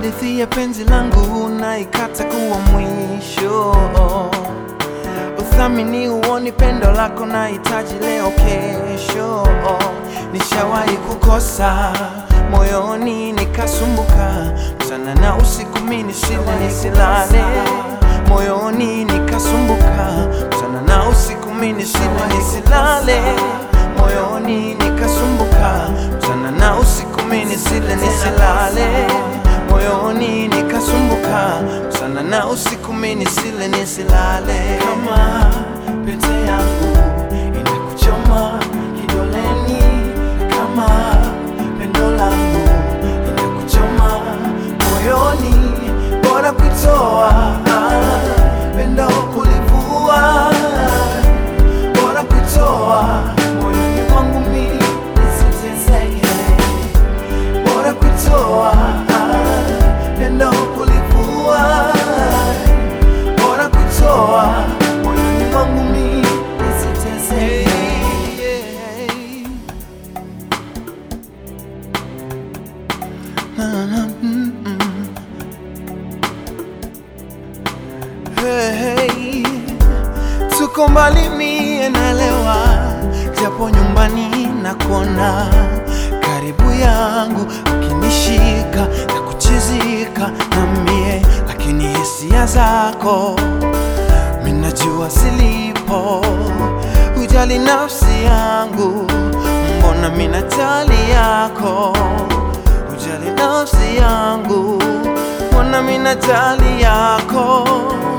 hadithi ya penzi langu naikata kuwa mwisho. Uthamini huoni pendo lako na hitaji leo kesho. Nishawahi kukosa moyoni nikasumbuka, mchana na usiku mimi nisile nisilale, moyoni nikasumbuka, mchana na usiku mimi nisile nisilale, moyoni nikasumbuka, mchana na usiku mimi nisile nisilale, moyoni nikasumbuka, mchana na usiku mimi nisile nisilale. Kama pete yangu inakuchoma kidoleni, kama pendo langu inakuchoma moyoni, bora kuitoa pendo kulivua, bora kuitoa moyoni mwangu mimi nisiteseke, bora kuitoa pendo kulivua, bora kuitoa moyoni mwangu mimi nisiteseke. Na, na, mm, mm. Hey, hey. Tuko mbali mie naelewa, japo nyumbani nakona karibu yangu, ukinishika na kuchizika na mie, lakini hisia zako minajua silipo, hujali nafsi yangu, mbona minajali yako, hujali nafsi yangu, mbona minajali yako